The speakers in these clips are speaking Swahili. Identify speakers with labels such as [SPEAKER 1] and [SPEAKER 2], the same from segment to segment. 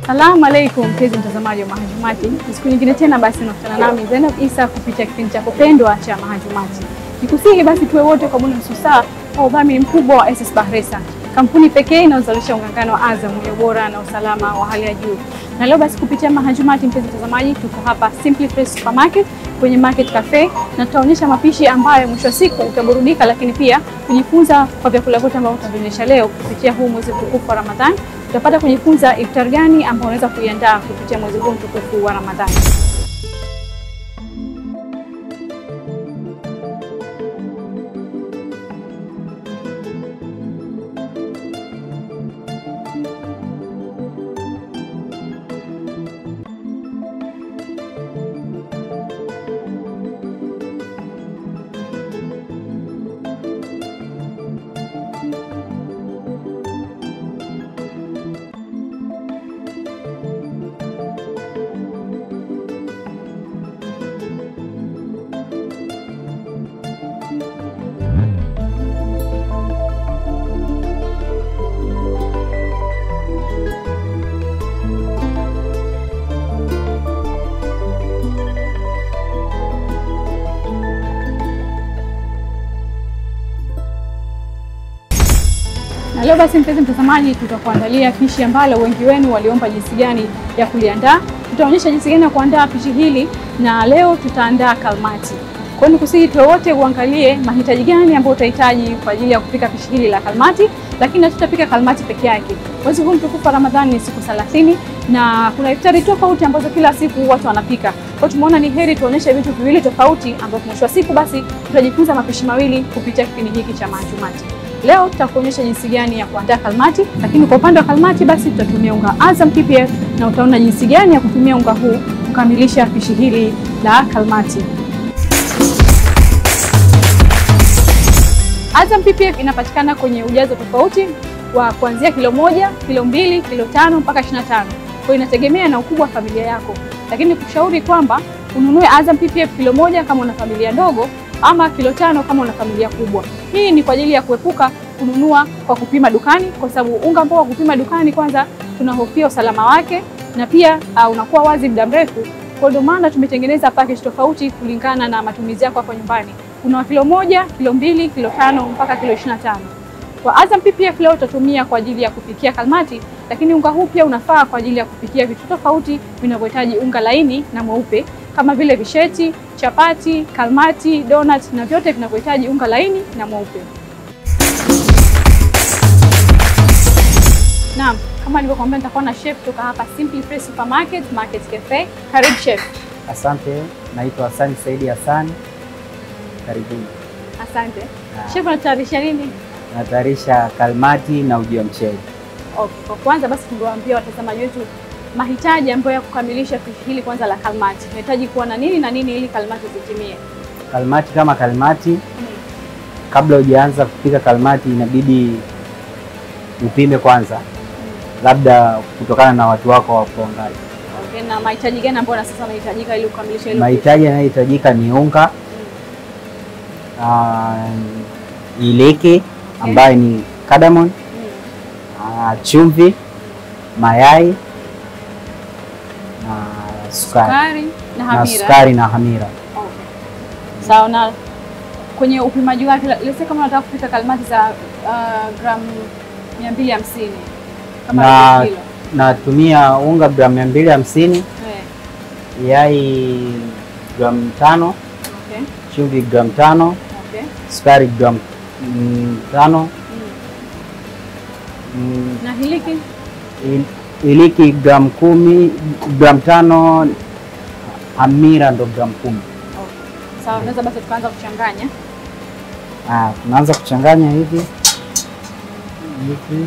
[SPEAKER 1] Salamu alaikum mpenzi mtazamaji wa Mahajumati, ni siku nyingine tena basi unakutana nami Zainab Isa kupitia kipindi chako pendwa cha Mahajumati. Nikusihi basi tuwe wote kwa muda nusu saa kwa udhamini mkubwa wa SS Bahresa, kampuni pekee inayozalisha ungangano wa Azam wenye ubora na usalama wa hali ya juu. Na leo basi kupitia Mahajumati, mpenzi mtazamaji, tuko hapa Simply Fresh Supermarket kwenye Market Cafe na tutaonyesha mapishi ambayo mwisho wa siku utaburudika, lakini pia kujifunza kwa vyakula vyote ambavyo tutavionyesha leo kupitia huu mwezi mtukufu wa Ramadhani utapata kujifunza iftar gani ambao unaweza kuiandaa kupitia mwezi huu mtukufu wa Ramadhani. Na leo basi, mpenzi mtazamaji, tutakuandalia pishi ambalo wengi wenu waliomba jinsi gani ya kuliandaa. Tutaonyesha jinsi gani ya kuandaa pishi hili, na leo tutaandaa kalmati. Kwa hiyo nikusihi tuwe wote uangalie mahitaji gani ambayo utahitaji kwa ajili ya kupika pishi hili la kalmati, lakini hatutapika kalmati peke yake. Mwezi huu mtukufu wa Ramadhani ni siku 30 na kuna iftari tofauti ambazo kila siku watu wanapika. Kwa hiyo tumeona ni heri tuonyeshe vitu viwili tofauti, ambapo mwisho wa siku basi tutajifunza mapishi mawili kupitia kipindi hiki cha Mahajumati. Leo tutakuonyesha jinsi gani ya kuandaa kalmati, lakini kwa upande wa kalmati basi tutatumia unga Azam PPF na utaona jinsi gani ya kutumia unga huu kukamilisha pishi hili la kalmati. Azam PPF inapatikana kwenye ujazo tofauti wa kuanzia kilo moja, kilo mbili, kilo tano mpaka 25. Kwa hiyo inategemea na ukubwa wa familia yako, lakini kushauri kwamba ununue Azam PPF kilo moja kama una familia ndogo ama kilo tano kama una familia kubwa. Hii ni kwa ajili ya kuepuka kununua kwa kupima dukani, kwa sababu unga ambao wa kupima dukani, kwanza tunahofia usalama wake na pia uh, unakuwa wazi muda mrefu. Kwa ndio maana tumetengeneza package tofauti kulingana na matumizi yako hapo nyumbani. Kuna kilo moja, kilo mbili, kilo tano mpaka kilo 25. Kwa Azam PPF leo utatumia kwa ajili ya kupikia kalmati, lakini unga huu pia unafaa kwa ajili ya kupikia vitu tofauti vinavyohitaji unga laini na mweupe kama vile visheti, chapati, kalmati, donut na vyote vinavyohitaji unga laini na mweupe. Naam, kama nilivyokuambia nitakuwa na chef kutoka hapa Simply Fresh Supermarket Market Cafe. Karibu chef.
[SPEAKER 2] Asante, naitwa Hassan Saidi Hassan. Karibuni.
[SPEAKER 1] Asante.
[SPEAKER 2] Ah.
[SPEAKER 1] Chef anatayarisha nini?
[SPEAKER 2] Natayarisha kalmati na uji wa mchele.
[SPEAKER 1] Okay, kwa kwanza basi tungewaambia watazamaji wetu mahitaji ambayo ya kukamilisha pishi hili kwanza la kalmati. Unahitaji kuwa na nini na nini ili kalmati zitimie?
[SPEAKER 2] Kalmati kama kalmati, kabla hujaanza kupika kalmati inabidi upime kwanza, labda kutokana na watu wako wapo wangapi.
[SPEAKER 1] Okay, na mahitaji gani ambayo na sasa yanahitajika ili kukamilisha hilo?
[SPEAKER 2] Mahitaji yanayohitajika ni unga, ah, iliki ambayo ni cardamom,
[SPEAKER 1] Mm.
[SPEAKER 2] ah, chumvi, mayai na sukari
[SPEAKER 1] Sukari na
[SPEAKER 2] na
[SPEAKER 1] hamira.
[SPEAKER 2] sukari na hamira.
[SPEAKER 1] Okay. Sawa na kwenye upimaji wake, let's say kama unataka kupika kalmati za uh, gramu 250 kama
[SPEAKER 2] Na
[SPEAKER 1] robo kilo.
[SPEAKER 2] natumia unga gramu mia mbili hamsini,
[SPEAKER 1] Eh,
[SPEAKER 2] yai gramu tano,
[SPEAKER 1] okay.
[SPEAKER 2] chumvi gramu tano,
[SPEAKER 1] Okay.
[SPEAKER 2] sukari gramu mm, tano,
[SPEAKER 1] Mm.
[SPEAKER 2] mm,
[SPEAKER 1] Na hiliki
[SPEAKER 2] il- iliki gramu kumi, gramu tano, hamira ndo gramu kumi.
[SPEAKER 1] okay. Sawa, unaweza basi tukaanza kuchanganya.
[SPEAKER 2] Ah, tunaanza kuchanganya hivi hivi,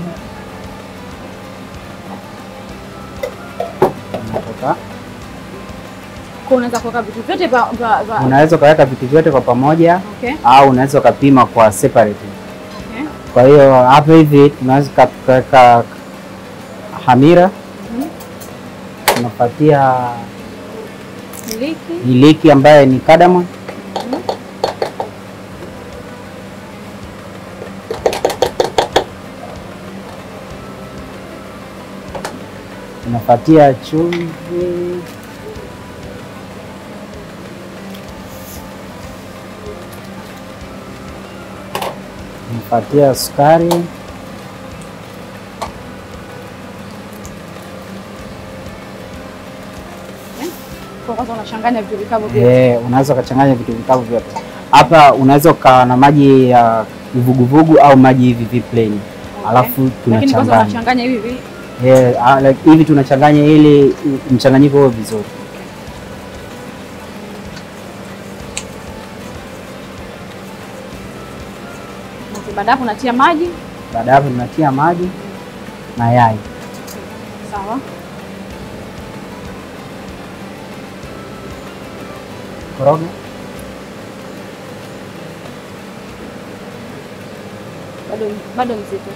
[SPEAKER 2] Unatoka.
[SPEAKER 1] Kwa unaweza kuweka vitu vyote vya vya- vya-
[SPEAKER 2] Unaweza ukaweka vitu vyote kwa pamoja
[SPEAKER 1] Okay.
[SPEAKER 2] au unaweza ukapima kwa separate.
[SPEAKER 1] Okay.
[SPEAKER 2] Kwa hiyo hapa hivi tunaweza tukaweka hamira,
[SPEAKER 1] Mhm.
[SPEAKER 2] tunapatia
[SPEAKER 1] Hiliki.
[SPEAKER 2] iliki ambaye ni cardamom,
[SPEAKER 1] Mhm.
[SPEAKER 2] Unafuatia chumvi, unafuatia sukari,
[SPEAKER 1] Kwa kwanza unachanganya vitu vikavu vyote.
[SPEAKER 2] eh, unaweza ukachanganya vitu vikavu vyote. Hapa unaweza ukawa na maji ya uvuguvugu au maji hivi hivi plain, alafu
[SPEAKER 1] Lakini kwanza
[SPEAKER 2] tunachanganya
[SPEAKER 1] unachanganya hivi hivi.
[SPEAKER 2] eh, ah, like hivi tunachanganya ili mchanganyiko huo vizuri.
[SPEAKER 1] Okay, Baada hapo unatia maji.
[SPEAKER 2] Baada ya hapo tunatia maji na yai.
[SPEAKER 1] Sawa.
[SPEAKER 2] Koroga.
[SPEAKER 1] Bado bado mzito.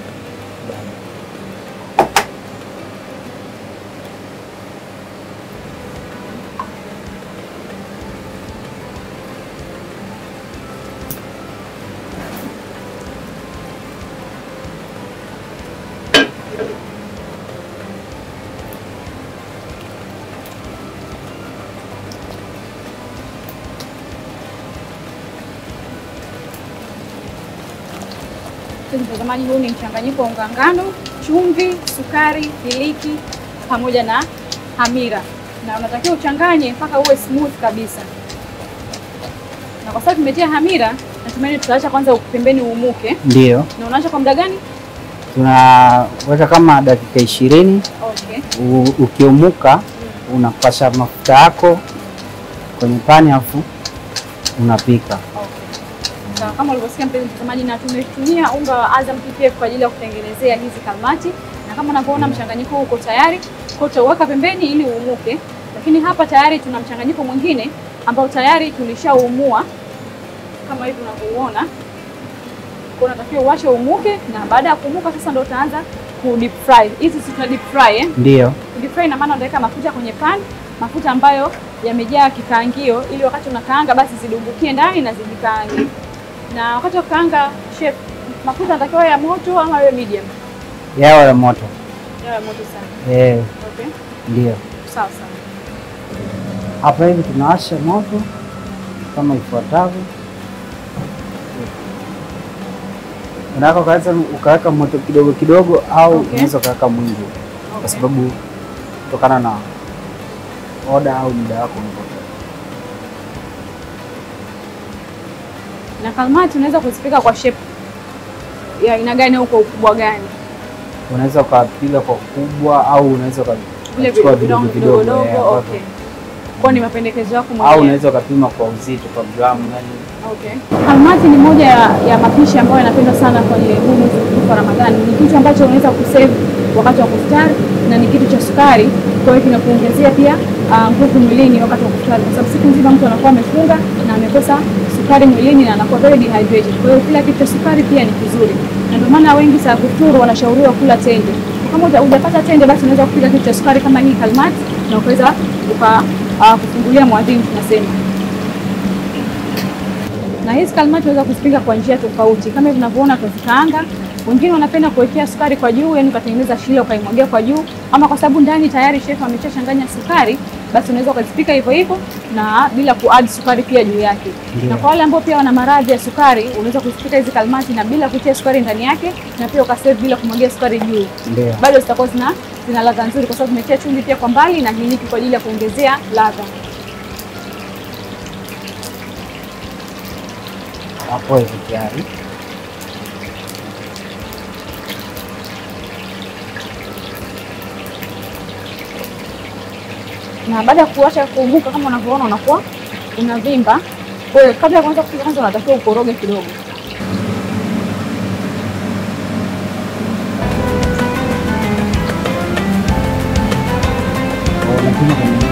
[SPEAKER 1] Mpenzi Mtazamaji, huu ni mchanganyiko wa unga ngano, chumvi, sukari, iliki pamoja na hamira, na unatakiwa uchanganye mpaka uwe smooth kabisa. Na kwa sababu tumetia hamira, natumaini tutaacha kwanza pembeni uumuke.
[SPEAKER 2] Ndio
[SPEAKER 1] Na unaacha kwa muda gani?
[SPEAKER 2] tunaweka kama dakika ishirini.
[SPEAKER 1] Okay.
[SPEAKER 2] U- Ukiumuka unapasha mafuta yako kwenye pani afu unapika.
[SPEAKER 1] Okay. Sawa, kama ulivyosikia mpenzi mtazamaji, na tumetumia unga wa Azam PPF kwa ajili ya kutengenezea hizi kalmati, na kama unavyoona mchanganyiko huu uko tayari, kwa utauweka pembeni ili uumuke. Lakini hapa tayari tuna mchanganyiko mwingine ambao tayari tulishaumua kama hivi unavyouona. Kwa unatakiwa uache umuke, na baada ya kuumuka sasa ndio utaanza ku deep fry. Hizi si tuna deep fry eh?
[SPEAKER 2] Ndio
[SPEAKER 1] Deep fry ina maana unaweka mafuta kwenye pan, mafuta ambayo yamejaa kikaangio, ili wakati unakaanga basi zidumbukie ndani na zijikaange. Na wakati wa kukaanga, chef, mafuta yanatakiwa ya moto ama yawe medium?
[SPEAKER 2] yawe ya moto
[SPEAKER 1] Yawe moto sana.
[SPEAKER 2] eh,
[SPEAKER 1] Okay,
[SPEAKER 2] ndio
[SPEAKER 1] sawa sawa.
[SPEAKER 2] hapa hivi tunawasha moto kama ifuatavyo. Unaweza ukaweza ukaweka moto kidogo kidogo, au
[SPEAKER 1] Okay.
[SPEAKER 2] unaweza ukaweka mwingi, kwa
[SPEAKER 1] Okay.
[SPEAKER 2] sababu kutokana na oda au muda wako unapotoka.
[SPEAKER 1] Na kalmati unaweza kuzipika kwa shape ya aina gani au kwa ukubwa gani?
[SPEAKER 2] Unaweza ukapiga kwa kubwa au unaweza uka-
[SPEAKER 1] Vile
[SPEAKER 2] ukachukua
[SPEAKER 1] vidogo
[SPEAKER 2] vidogo
[SPEAKER 1] vidogo
[SPEAKER 2] vidogo, eh,
[SPEAKER 1] vidogo.
[SPEAKER 2] ambavyo-
[SPEAKER 1] Okay. Kwa ni mapendekezo yako
[SPEAKER 2] au
[SPEAKER 1] mwenyewe.
[SPEAKER 2] unaweza ukapima kwa uzito kwa gramu yani
[SPEAKER 1] Okay. Kalmati ni moja ya, ya mapishi ambayo yanapendwa sana kwenye huu mwezi mtukufu wa Ramadhani. Ni kitu ambacho unaweza kusave wakati wa kufutari na ni kitu cha sukari, kwa hiyo kinakuongezea pia ah, nguvu mwilini wakati wa kufutari, kwa sababu siku nzima mtu anakuwa amefunga na amekosa sukari mwilini na anakuwa very dehydrated. Kwa hiyo kila kitu cha sukari pia ni kizuri, na ndio maana wengi saa kufuturu wanashauriwa kula tende. Kama huja- hujapata tende, basi unaweza kupiga kitu cha sukari kama hii kalmati na ukaweza uka ah, kufungulia mwadhini tunasema na hizi kalmati unaweza kuzipika kwa njia tofauti, kama hivi unavyoona tunazikaanga. Wengine wanapenda kuwekea sukari kwa juu, yani ukatengeneza shile ukaimwagia kwa juu, ama kwa sababu ndani tayari chef ameshachanganya sukari, basi unaweza ukazipika hivyo hivyo na bila kuadd sukari pia juu yake.
[SPEAKER 2] Ndio.
[SPEAKER 1] Na kwa wale ambao pia wana maradhi ya sukari, unaweza kuzipika hizi kalmati na bila kutia sukari ndani yake, na pia ukasave bila kumwagia sukari juu,
[SPEAKER 2] ndio.
[SPEAKER 1] bado zitakuwa zina zina ladha nzuri, kwa sababu tumetia chumvi pia kwa mbali na hiliki kwa ajili ya kuongezea ladha.
[SPEAKER 2] Hapo hivi tayari.
[SPEAKER 1] na baada ya kuacha kuumuka kama unavyoona unakuwa unavimba. Kwa hiyo kabla ya kuanza kupika, kwanza unatakiwa ukoroge kidogo.
[SPEAKER 2] Unapima kwenye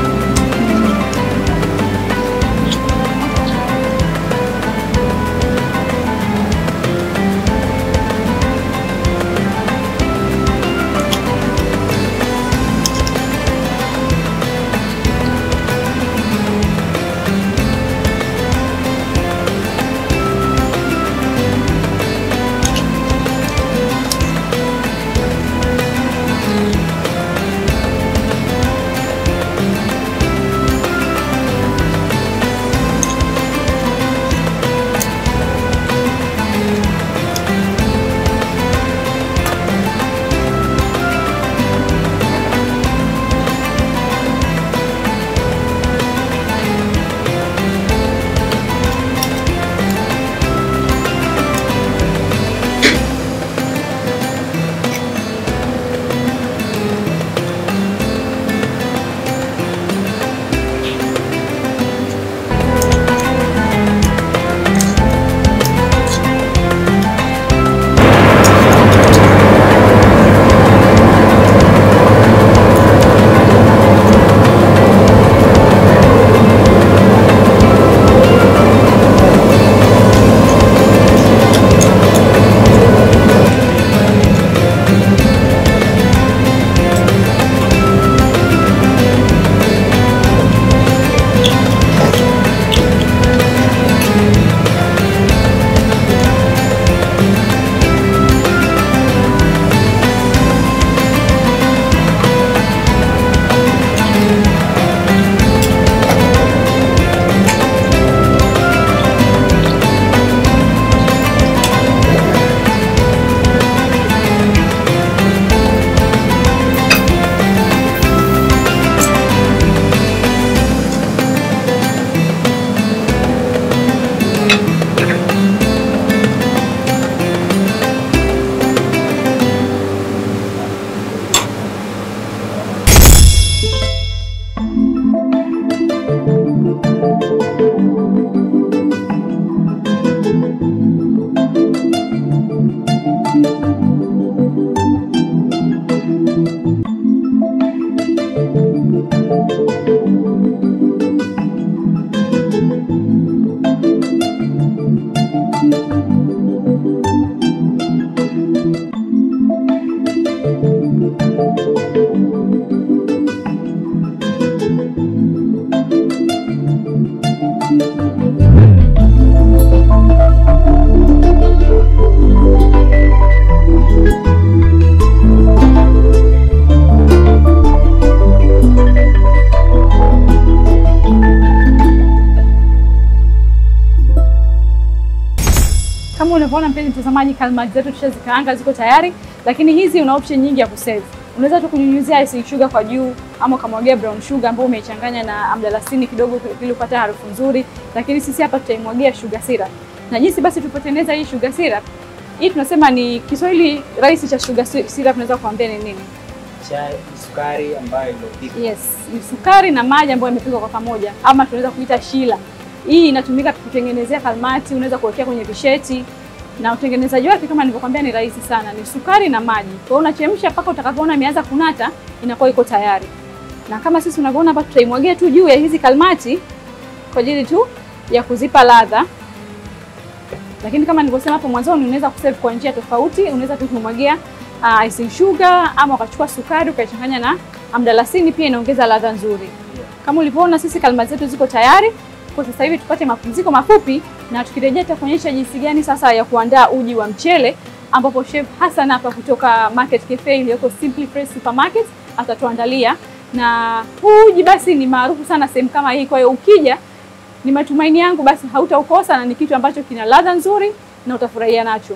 [SPEAKER 1] kama unavyoona mpenzi mtazamaji, kalimati zetu tushazikaanga ziko tayari, lakini hizi una option nyingi ya kusave. Unaweza tu kunyunyuzia icing sugar kwa juu ama ukamwagia brown sugar ambayo umeichanganya na amdalasini kidogo ili upate harufu nzuri, lakini sisi hapa tutaimwagia sugar syrup. Na jinsi basi tupotengeneza hii sugar syrup, hii tunasema ni Kiswahili rahisi cha sugar syrup, naweza kuambia ni nini?
[SPEAKER 2] Chai, sukari ambayo iliyopikwa.
[SPEAKER 1] Yes, ni sukari na maji ambayo yamepikwa kwa pamoja, ama tunaweza kuita shila. Hii inatumika kutengenezea kalmati, unaweza kuwekea kwenye visheti na utengenezaji wake kama nilivyokuambia ni rahisi sana, ni sukari na maji. Kwa hiyo unachemsha mpaka utakapoona imeanza kunata, inakuwa iko tayari. Na kama sisi unavyoona hapa, tutaimwagia tu juu ya hizi kalmati kwa ajili tu ya kuzipa ladha. Lakini kama nilivyosema hapo mwanzoni, unaweza kusave kwa njia tofauti. Unaweza tu kumwagia uh, icing sugar ama ukachukua sukari ukaichanganya na amdalasini, pia inaongeza ladha nzuri. Kama ulivyoona, sisi kalmati zetu ziko tayari. Kwa sasa hivi tupate mapumziko mafupi, na tukirejea tutakuonyesha jinsi gani sasa ya kuandaa uji wa mchele, ambapo chef Hassan hapa kutoka Market Cafe iliyoko Simply Fresh Supermarket atatuandalia. Na huu uji basi ni maarufu sana sehemu kama hii, kwa hiyo ukija, ni matumaini yangu basi hautaukosa na ni kitu ambacho kina ladha nzuri na utafurahia nacho.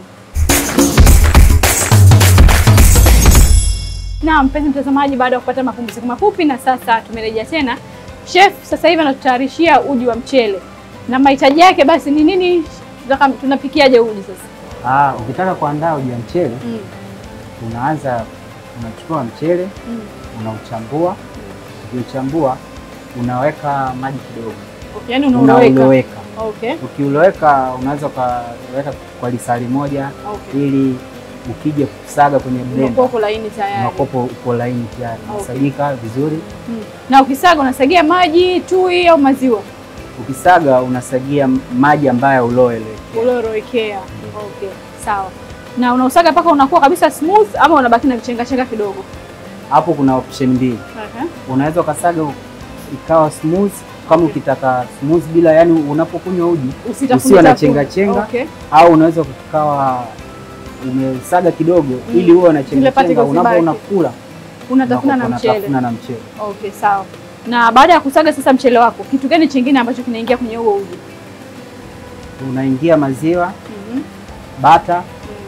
[SPEAKER 1] Na mpenzi mtazamaji, baada ya kupata mapumziko mafupi, na sasa tumerejea tena. Chef sasa hivi anatutayarishia uji wa mchele na mahitaji yake basi ni nini? Tutaka- Tunapikiaje uji sasa?
[SPEAKER 2] Ah, ukitaka kuandaa uji wa mchele
[SPEAKER 1] Mm.
[SPEAKER 2] unaanza unachukua mchele
[SPEAKER 1] Mm.
[SPEAKER 2] unauchambua, ukiuchambua unaweka maji kidogo,
[SPEAKER 1] Okay, yani unauloweka.
[SPEAKER 2] unauloweka.
[SPEAKER 1] Okay.
[SPEAKER 2] Ukiuloweka unaweza ukaweka kwa lisali moja,
[SPEAKER 1] Okay.
[SPEAKER 2] ili ukija kusaga kwenye blender
[SPEAKER 1] Unakuwa uko laini tayari.
[SPEAKER 2] unakopo uko laini tayari,
[SPEAKER 1] Okay.
[SPEAKER 2] unasagika vizuri.
[SPEAKER 1] Mm. Na ukisaga unasagia maji, tui au maziwa?
[SPEAKER 2] Ukisaga unasagia maji ambayo ulowelekea.
[SPEAKER 1] Uliorowekea. Okay, sawa. Na unausaga mpaka unakuwa kabisa smooth ama unabaki na vichenga chenga kidogo?
[SPEAKER 2] Hapo kuna option mbili,
[SPEAKER 1] Okay.
[SPEAKER 2] unaweza ukasaga ikawa smooth kama ukitaka smooth bila, yani unapokunywa uji
[SPEAKER 1] Usitafune
[SPEAKER 2] usiwe na
[SPEAKER 1] tafune.
[SPEAKER 2] chenga chenga.
[SPEAKER 1] Okay.
[SPEAKER 2] au unaweza ukawa umesaga kidogo
[SPEAKER 1] Mm.
[SPEAKER 2] ili uwe na
[SPEAKER 1] Zile
[SPEAKER 2] chenga chenga
[SPEAKER 1] particles
[SPEAKER 2] unapo
[SPEAKER 1] zibaki.
[SPEAKER 2] unakula
[SPEAKER 1] Unatafuna na
[SPEAKER 2] unakuwa
[SPEAKER 1] mchele.
[SPEAKER 2] unatafuna na mchele.
[SPEAKER 1] Okay, sawa. Na baada ya kusaga sasa mchele wako, kitu gani chingine ambacho kinaingia kwenye huo uji?
[SPEAKER 2] Unaingia maziwa,
[SPEAKER 1] Mhm.
[SPEAKER 2] bata,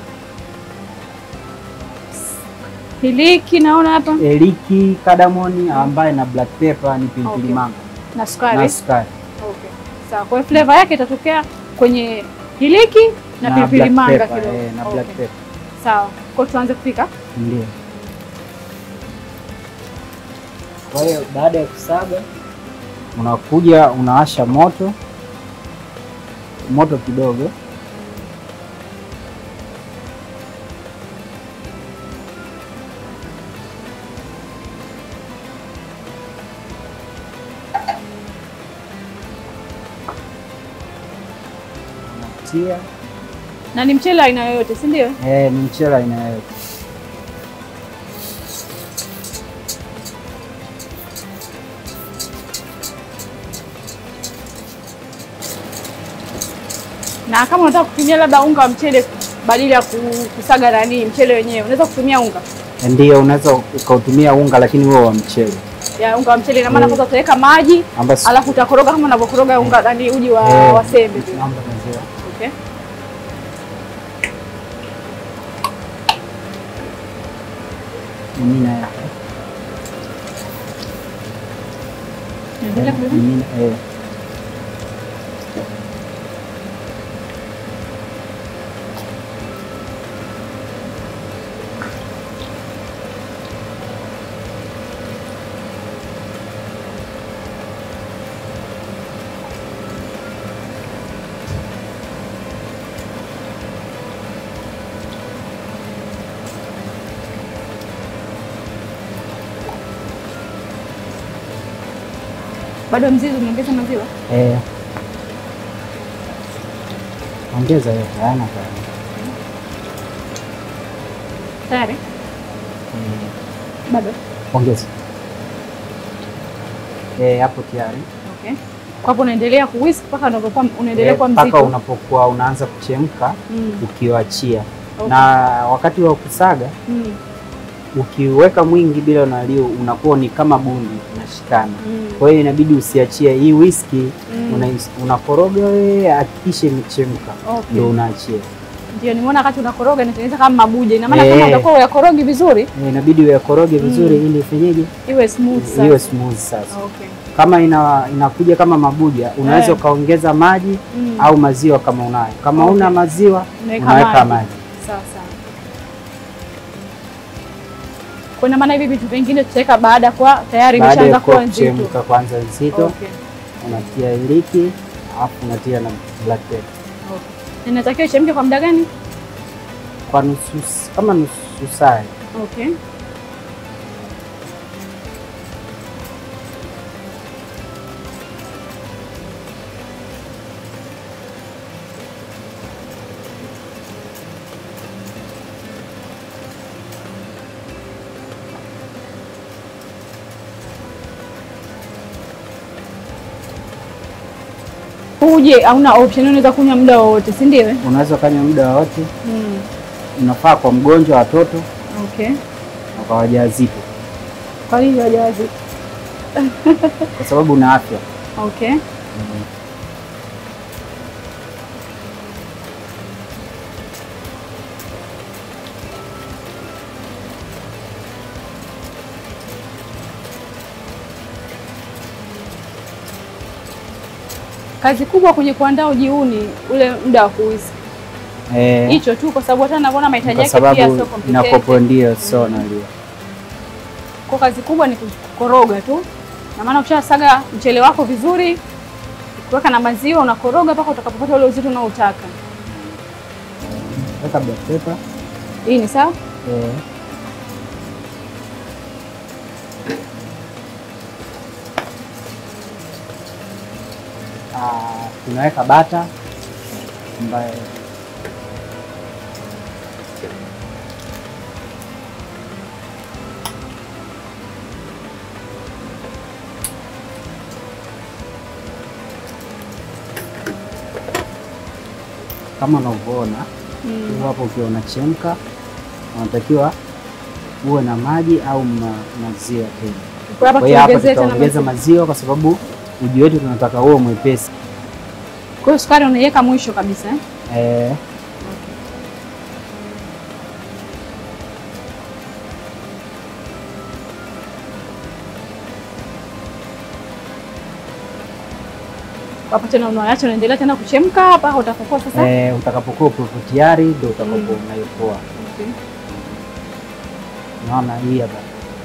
[SPEAKER 1] Hiliki naona hapa
[SPEAKER 2] eliki, kadamoni ambaye na black pepper ni pilipili
[SPEAKER 1] Okay.
[SPEAKER 2] manga
[SPEAKER 1] na sukari.
[SPEAKER 2] na sukari
[SPEAKER 1] Okay. Sawa. Kwa hiyo flavor yake itatokea kwenye hiliki na, pilipili
[SPEAKER 2] black
[SPEAKER 1] manga
[SPEAKER 2] pepper,
[SPEAKER 1] kidogo.
[SPEAKER 2] eh, na
[SPEAKER 1] Okay.
[SPEAKER 2] black pepper
[SPEAKER 1] Sawa. Kwa hiyo tuanze kupika.
[SPEAKER 2] ndio. Kwa hiyo baada ya kusaga unakuja unawasha moto moto kidogo unatia
[SPEAKER 1] Na ni mchele aina yoyote, si ndio?
[SPEAKER 2] eh, ni mchele aina yoyote.
[SPEAKER 1] Na kama unataka kutumia labda unga wa mchele badala ya ku- kusaga nani mchele wenyewe, unaweza kutumia unga
[SPEAKER 2] Ndio, unaweza ukautumia unga lakini huo wa mchele
[SPEAKER 1] ya unga wa mchele. Ina maana
[SPEAKER 2] Mm.
[SPEAKER 1] kwanza utaweka maji,
[SPEAKER 2] ambapo
[SPEAKER 1] alafu utakoroga kama unavyokoroga unga nani uji wa,
[SPEAKER 2] Eh,
[SPEAKER 1] wa sembe tu.
[SPEAKER 2] mambo maziwa.
[SPEAKER 1] Okay.
[SPEAKER 2] Mimina yake.
[SPEAKER 1] Endelea kuweka.
[SPEAKER 2] Mimina, eh.
[SPEAKER 1] Bado mzizi umeongeza maziwa?
[SPEAKER 2] Eh. Ongeza yote, hayana tayari.
[SPEAKER 1] Tayari?
[SPEAKER 2] Eh,
[SPEAKER 1] Bado.
[SPEAKER 2] Ongeza. Eh, hapo tayari.
[SPEAKER 1] Okay. Kwa hapo unaendelea kuwhisk mpaka unapokuwa unaendelea
[SPEAKER 2] Eh,
[SPEAKER 1] kuwa
[SPEAKER 2] mpaka
[SPEAKER 1] mzito.
[SPEAKER 2] unapokuwa unaanza kuchemka
[SPEAKER 1] Mm.
[SPEAKER 2] ukiwachia.
[SPEAKER 1] Okay.
[SPEAKER 2] Na wakati wa kusaga
[SPEAKER 1] Mm.
[SPEAKER 2] ukiweka mwingi bila unalio unakuwa ni kama bundi unashikana.
[SPEAKER 1] Mm.
[SPEAKER 2] Kwa hiyo inabidi usiachie hii whisky
[SPEAKER 1] Mm.
[SPEAKER 2] una, unakoroga wewe, hakikisha imechemka
[SPEAKER 1] Okay.
[SPEAKER 2] ndio unaachia.
[SPEAKER 1] Ndio nimeona wakati unakoroga inatengeneza kama mabuja. Ina maana
[SPEAKER 2] Eh.
[SPEAKER 1] kama utakuwa uyakorogi vizuri
[SPEAKER 2] Eh, inabidi uyakoroge vizuri ili ifanyeje
[SPEAKER 1] iwe smooth sasa.
[SPEAKER 2] iwe smooth sasa.
[SPEAKER 1] Okay.
[SPEAKER 2] Kama ina, inakuja kama mabuja unaweza
[SPEAKER 1] Eh.
[SPEAKER 2] ukaongeza maji
[SPEAKER 1] Mm.
[SPEAKER 2] au maziwa kama unayo. Kama
[SPEAKER 1] Okay.
[SPEAKER 2] una maziwa
[SPEAKER 1] Unaweka
[SPEAKER 2] unaweka
[SPEAKER 1] maji.
[SPEAKER 2] maji.
[SPEAKER 1] Sawa sawa. Kwa ina maana hivi vitu vingine tutaweka baada ya kuwa tayari
[SPEAKER 2] Baada
[SPEAKER 1] imeshaanza
[SPEAKER 2] ya
[SPEAKER 1] kuwa
[SPEAKER 2] kuwa
[SPEAKER 1] nzito.
[SPEAKER 2] kuchemka kwanza nzito,
[SPEAKER 1] Okay.
[SPEAKER 2] unatia iliki alafu unatia na black pepper
[SPEAKER 1] Okay. Inatakiwa ichemke kwa muda gani?
[SPEAKER 2] kwa nusu s- kama nusu saa.
[SPEAKER 1] Okay. Uje hauna option, unaweza kunywa muda wowote, si ndio?
[SPEAKER 2] Unaweza ukanywa muda wowote,
[SPEAKER 1] Mm.
[SPEAKER 2] unafaa kwa mgonjwa, watoto
[SPEAKER 1] Okay.
[SPEAKER 2] na kwa wajawazito,
[SPEAKER 1] Kwa hiyo wajawazito.
[SPEAKER 2] kwa sababu una afya.
[SPEAKER 1] Okay. Kazi kubwa kwenye kuandaa uji huu ni ule muda wa kuwisa
[SPEAKER 2] Eh,
[SPEAKER 1] hicho tu, kwa sababu hata navyoona mahitaji
[SPEAKER 2] kwa
[SPEAKER 1] yake pia
[SPEAKER 2] sababu
[SPEAKER 1] sio complicated.
[SPEAKER 2] inakopo ndio so nalia.
[SPEAKER 1] Kwa kazi kubwa ni kukoroga tu, na maana ukishasaga mchele wako vizuri, kuweka na maziwa, unakoroga mpaka utakapopata ule uzito unaotaka.
[SPEAKER 2] Weka black pepper.
[SPEAKER 1] Hii ni sawa.
[SPEAKER 2] Eh. Ah, tunaweka bata ambaye kama unavyoona
[SPEAKER 1] Mm.
[SPEAKER 2] huu hapo, ukiwa unachemka unatakiwa uwe na maji au ma, maziwa tena.
[SPEAKER 1] Kwa hapa
[SPEAKER 2] Kwa hiyo hapa
[SPEAKER 1] tuongezee tena
[SPEAKER 2] tutaongeza
[SPEAKER 1] maziwa.
[SPEAKER 2] maziwa kwa sababu uji wetu tunataka uwe mwepesi.
[SPEAKER 1] Kwa hiyo sukari unaiweka mwisho kabisa eh?
[SPEAKER 2] Eh,
[SPEAKER 1] Hapo tena unaacha unaendelea tena kuchemka mpaka utakapokuwa sasa.
[SPEAKER 2] eh, utakapokuwa upo tayari ndio utakapo
[SPEAKER 1] Mm.
[SPEAKER 2] unaipoa.
[SPEAKER 1] Okay.
[SPEAKER 2] Naona hii hapa.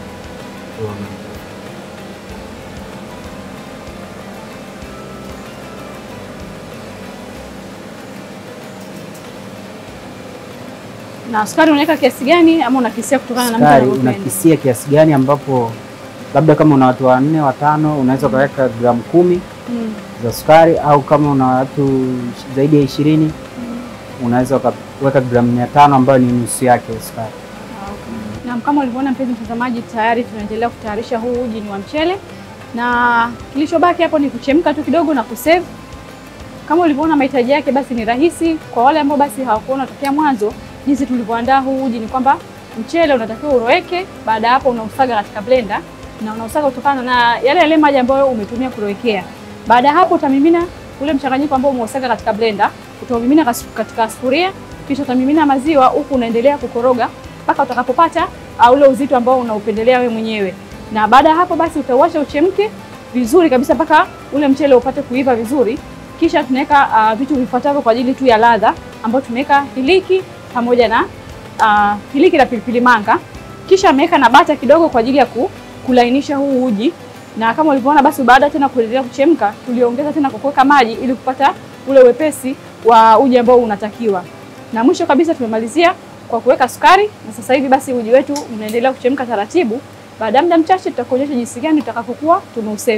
[SPEAKER 1] Na sukari unaweka kiasi gani ama unakisia kutokana na mtu
[SPEAKER 2] Sukari
[SPEAKER 1] anavyopenda?
[SPEAKER 2] unakisia kiasi gani, ambapo labda kama una watu wanne watano, unaweza ukaweka gramu kumi
[SPEAKER 1] Mm.
[SPEAKER 2] za sukari, au kama una watu zaidi ya ishirini unaweza ukaweka gramu mia tano ambayo ni nusu yake ya sukari.
[SPEAKER 1] Ah, okay. Naam, kama ulivyoona mpenzi mtazamaji, tayari tunaendelea kutayarisha huu uji ni wa mchele, na kilichobaki hapo ni kuchemka tu kidogo na kusave. Kama ulivyoona mahitaji yake, basi ni rahisi kwa wale ambao basi hawakuona tokea mwanzo jinsi tulivyoandaa huu uji. Ni kwamba mchele unatakiwa uroweke, baada ya hapo unausaga katika blender na unausaga kutokana na yale yale maji ambayo umetumia kurowekea. Baada ya hapo utamimina ule mchanganyiko ambao umeusaga katika blender, utaumimina kas- katika sufuria, kisha utamimina maziwa huku unaendelea kukoroga mpaka utakapopata uh, ule uzito ambao unaupendelea wewe mwenyewe. Na baada ya hapo basi utauacha uchemke vizuri kabisa mpaka ule mchele upate kuiva vizuri. Kisha tunaweka uh, vitu vifuatavyo kwa ajili tu ya ladha, ambao tunaweka hiliki pamoja na uh, hiliki na pilipili manga. Kisha ameweka na bata kidogo kwa ajili ya ku, kulainisha huu uji, na kama ulivyoona basi, baada tena kuendelea kuchemka, tuliongeza tena kwa kuweka maji ili kupata ule wepesi wa uji ambao unatakiwa. Na mwisho kabisa tumemalizia kwa kuweka sukari, na sasa hivi basi uji wetu unaendelea kuchemka taratibu. Baada ya muda mchache tutakuonyesha jinsi gani tutakapokuwa tumeuserve.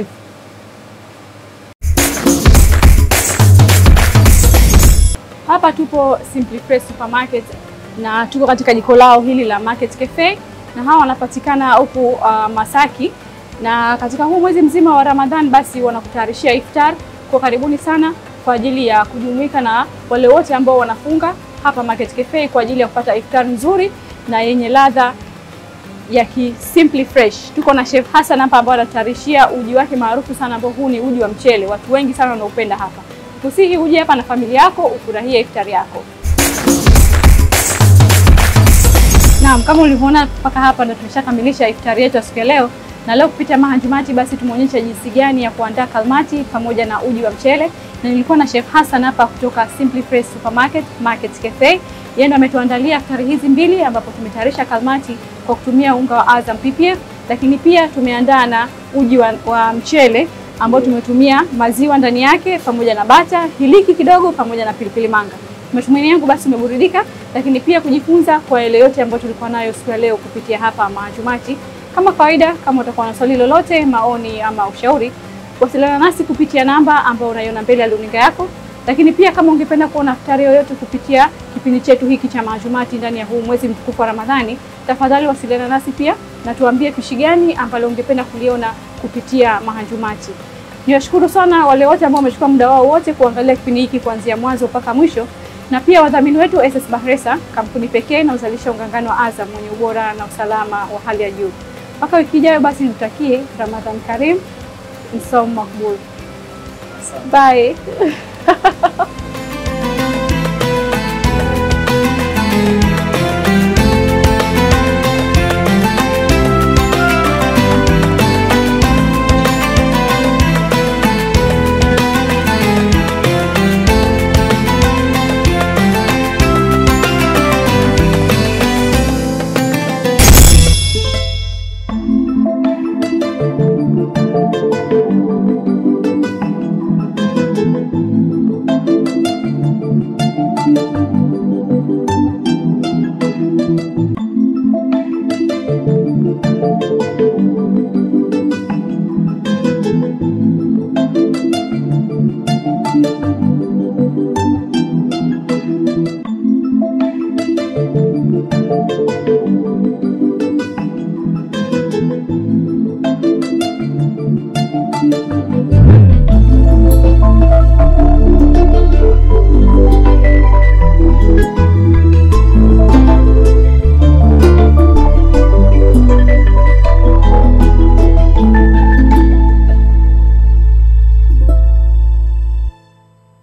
[SPEAKER 1] Hapa tupo Simply Fresh Supermarket na tuko katika jiko lao hili la Market Cafe, na hawa wanapatikana huku uh, Masaki, na katika huu mwezi mzima wa Ramadhan basi wanakutayarishia iftar. Kwa karibuni sana kwa ajili ya kujumuika na wale wote ambao wanafunga hapa Market Cafe kwa ajili ya kupata iftar nzuri na yenye ladha ya ki Simply Fresh. Tuko na Chef Hassan hapa ambao anatayarishia uji wake maarufu sana ambao huu ni uji wa mchele. Watu wengi sana wanaupenda hapa. Kusihi uje hapa na familia yako ufurahie iftari yako. Naam, kama ulivyoona mpaka hapa ndo tumeshakamilisha iftari yetu ya siku ya leo, na leo kupitia mahanjumati basi tumeonyesha jinsi gani ya kuandaa kalmati pamoja na uji wa mchele, na nilikuwa na Chef Hassan hapa kutoka Simply Fresh Supermarket Market Cafe. Yeye ndo ametuandalia iftari hizi mbili, ambapo tumetayarisha kalmati kwa kutumia unga wa Azam PPF, lakini pia tumeandaa na uji wa, wa mchele ambao tumetumia maziwa ndani yake pamoja na bata, hiliki kidogo pamoja na pilipili manga. Matumaini yangu basi umeburudika, lakini pia kujifunza kwa yale yote ambayo tulikuwa nayo siku ya leo kupitia hapa Mahanjumati. Kama kawaida, kama utakuwa na swali lolote, maoni ama ushauri, wasiliana nasi kupitia namba ambayo unaiona mbele ya runinga yako. Lakini pia kama ungependa kuona iftari yoyote kupitia kipindi chetu hiki cha Mahanjumati ndani ya huu mwezi mtukufu wa Ramadhani, tafadhali wasiliana nasi pia na tuambie pishi gani ambalo ungependa kuliona kupitia Mahanjumati. Niwashukuru sana wale wote ambao wamechukua muda wao wote kuangalia kipindi hiki kuanzia mwanzo mpaka mwisho, na pia wadhamini wetu SS Bahresa, kampuni pekee inayozalisha ungangano wa Azam mwenye ubora na usalama wa hali ya juu. Mpaka wiki ijayo, basi nikutakie Ramadhan Karim, msaumu makbul. Bye.